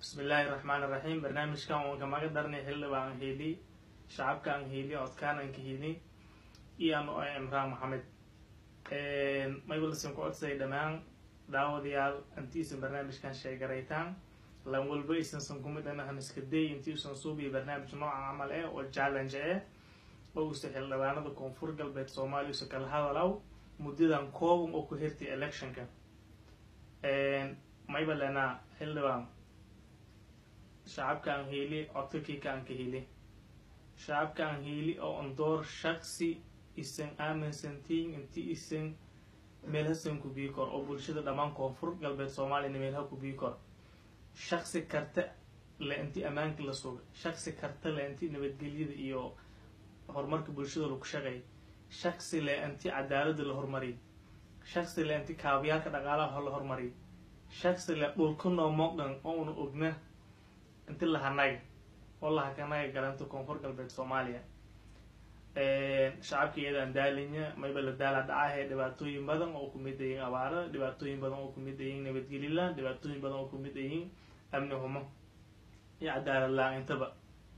bismillaahi raxmaan iraxiim barnaamijkan waan kamaga darnay xildhibaan heli shacabkaan heli codkaanan ka heli iyo ano ah imraan maxamed maybalsan ku codsaday dhammaan daawadayaal intiisan barnaamijkan sheegaraytaan lan walba isansan kumid anahan iska day intiisan suubiya barnaamij nooca camal eh oo challenge eh oo usa xildhibaanada koonfur galbeed soomaaliya usa kala hadalaw muddadan kooban oo ku hirtay electionka mayba lenaa xildhibaan shacabkaan heli codkakiikaan ka heli shacabkaan heli oo andoor shaksi isan aaminsantiin inti isan meelhasan ku bii kor oo bulshada dhammaan koonfur galbeed soomaaliyana meelha ku bii kor shaksi karta le inti ammaanka la suga shaksi karta le inti nabadgelyada iyo horumarka bulshada lagu shaqeey shaksi le inti cadaalada la hormariy shaksi le inti kaabayaalka dhaqaalaha la hormariy shaksi le dhulka noo moqdan oo una ogna inti lahanaga oo lahakanaga galanta koonfur galbeed soomaaliya shacabka iyadaan daalinya mayba la daala dhacahe dhibaatooyin badan oo kumid ayiin abaara dhibaatooyin badan oo kumid ayiin nabadgelila dhibaatooyin badan oo kumid ayiin amni humo iyo cadaalad la-aan intaba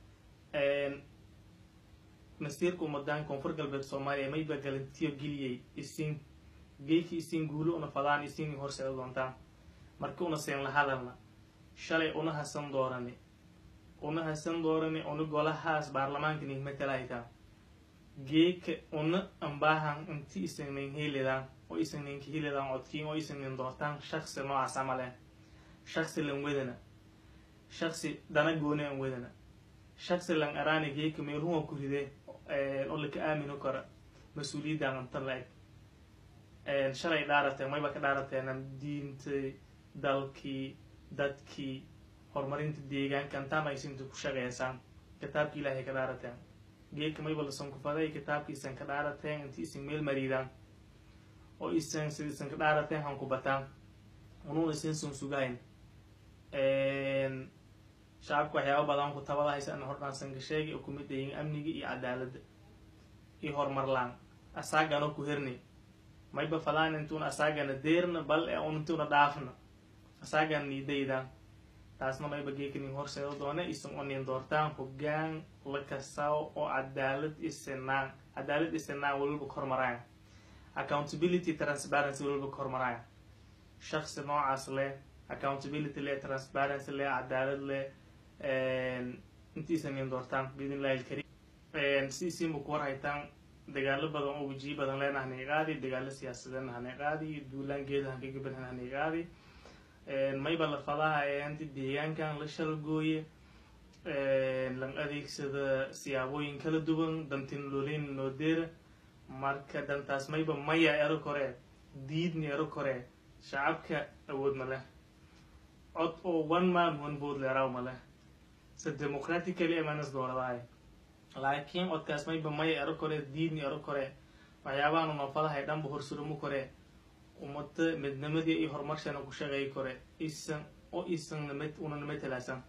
masiirka umadaan koonfur galbeed soomaaliya mayba galantiyo geliyay isin geeki isin guulo una fadaan isin horseeda doontaan marka una seen la hadalna shalay una hasan doorani una hasan doorani una golahaas baarlamaanka nin matalahaytaan geeka una ambaahan inti isan nin helidan oo isan ninka helidan codkiin oo isan nin doortaan shaksi noocaas camal eh shaksi lan wedana shaksi dana gooni an wedana shaksi lan araani geeka meelhuwa ku ride oo laka aamino kara mas-uuliyaddan antan la eg shalay dhaarateen mayba ka dhaarateen diintay dalkii dadkii horumarinta deegaanka intaan aysinta ku shaqeysaan kitaabka ilaahay ka dhaarateen geedka mayba lasan kufaday kitaabka isan ka dhaarateen inti isan meel mariidaan oo isan sid isan ka dhaarateen han ku bataan unuuna isansan sugahayn shacabka waxyaaba badan ku tabadahaysa ana hordhaansan ka sheegay oo kumid ayiin amniga iyo cadaaladda iyo horumarlaan asaagana ku herni mayba falaan intuuna asaagana deerna bal e un intuuna dhaafna asaagan niidaydaan taasna mayba geekanin horseeda doona isan oo nin doortaan hoggaan la kasaw oo cadaalad isinaan cadaalad isinaan waliba ka hormaraayan accountability transparency waliba ka hormaraayan shaksi noocaas leh accountability leh transparency leh cadaalad leh intiisa nin doortaan biidn illahi alkarim si isinba ku warhaytaan dagaalo badan oo wejiyo badan leena hanay qaadi dagaalo siyaasadeedna hanay qaadi duulaan geeda hankagabadan hanay qaadi mayba la fadaha ee anti deegaankan la shalgooye lan adeegsada siyaabooyin kala duwan dantin lolin noo deera marka dantaas mayba maya ero koree diidni ero koree shacabka awood ma leh cod oo one man one vote leeraw ma leh se democratically amanas dooradahay laakiin codkaas mayba maya ero koree diidni ero koree waxyaabahan unafadahay dhanba horsurumo koree umada midnimadii iyo horumarshana ku shaqeey kore isan oo isan nima una nima talaasan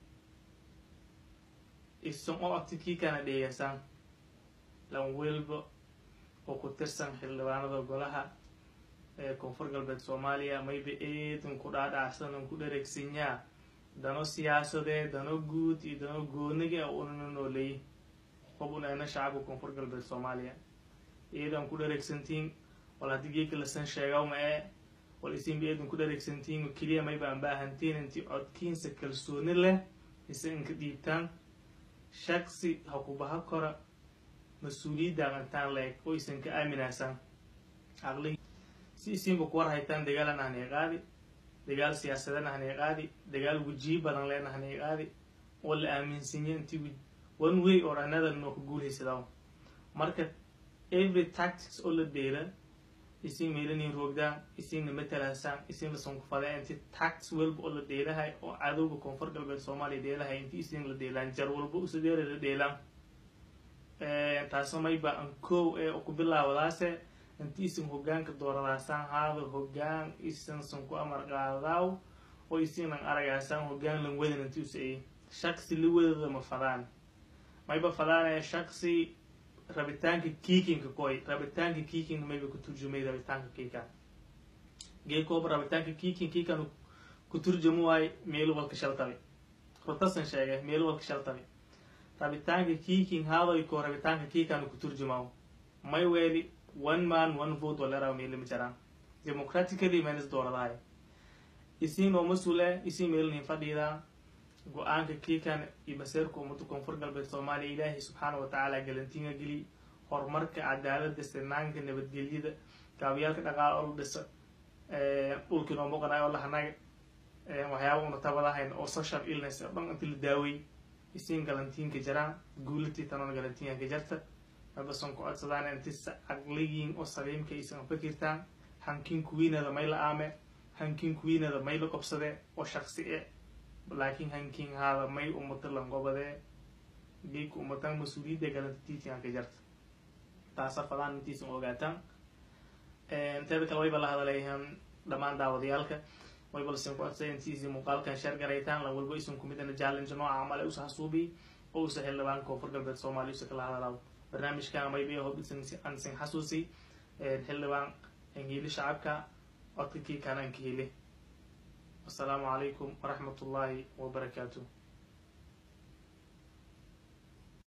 isan oo abtikiikana dheegasan lan welba oo ku tirsan xildhibaanada golaha ee koonfur galbeed soomaaliya mayba eedan ku dhaadhacsan ku dhareegsanyaa dano siyaasadee dano guud iyo dano gooniga unana nooleey hob un ana shacabka koonfur galbeed soomaaliya eedan ku dhareegsantiin wal haddii geeka lasan sheegawma ee wal isinba eedan ku dhareegsantiin oo keliya mayba aan baahantiin intii codkiinsa kalsooni leh ise inka dhiibtaan shaksi ha ku baha kora mas-uuliyaddan intaan la-eg oo isan ka aaminaysan aqli si isinba ku war haytaan dagaalan ahnay qaadi dagaal siyaasadan ahnay qaadi dagaal wejiyo badan leen ahnay qaadi oo la aaminsinya intii one way or another noo ka guulhaysadaw marka every tactics oo la deela isin meelanin roogdaan isinna matalaasaan isin lasan ku fada inti tax walba oo la dheelahay oo cadowga koonfur galbeed soomaaliya dheelahay inti isin la dheelaan jar walba usadeera la dheelaan taasna mayba an kow ee ku bilaawadaase inti isin hogaanka dooradaasaan haada hogaan isansan ku amar qaadaaw oo isinan aragaasaan hogaan lan wadan inti usaey shaksi la wadada ma fadaan mayba fadaanee shaksi rabitaanka kiikinka koy rabitaanka kiikinka mayba ku turjumay rabitaanka kiikan geekooba rabitaanka kiikin kiikan ku turjamo waayo meelu walka shaltabe rotasan sheegay meel walka shaltabi rabitaanka kiiking haadoyko rabitaanka kiikaanu ku turjumaao may weeli one man one vote waleraw meelima jiraan democratically menis dooradahay isiin oo mas-uule isiin meelnin fadhiida go-aanka kiikan iyo baseerka ummada koonfur galbeed soomaaliya ilaahay subxaana watacaala galantiinga geli horumarka cadaalada sinaanka nabadgelyada gaabiyaalka dhaqaala oo la dhisa dhulkii noo muuqanay oo lahanaga waxyaaba una tabadahayn oo social illness oo dhan inti la daawey isiin galantiinka jiraan guulatii tanoona galantiinka ka jarta mabason ku codsadaan inti caqligiin oo saliimka aysan fakirtaan hankin kuwiinada may la aame hankin kuwiinada may la qobsadee oo shaksi e laakiin hankin haada may umata langobadee geedka umataan mas-uuliyadda galantatiitinka ka jarta taasa fadaan intiisan ogaataan teeda kale wayba la hadaleeyaan dhammaan daawadayaalka wayba lasin ku codsay intiisi muuqaalkan sheer garaytaan lan walba isan kumid ana challenge nooca camale usa hasuubi oo usa xildhibaan koonfur galbeed soomaaliya usa kala hadalaaw barnaamijkan mayba hob an sin xasuusi xildhibaan angiili shacabka codka kii kanaan ka heli wasalaamu calaykum waraxmat ullaahi wabarakaatuh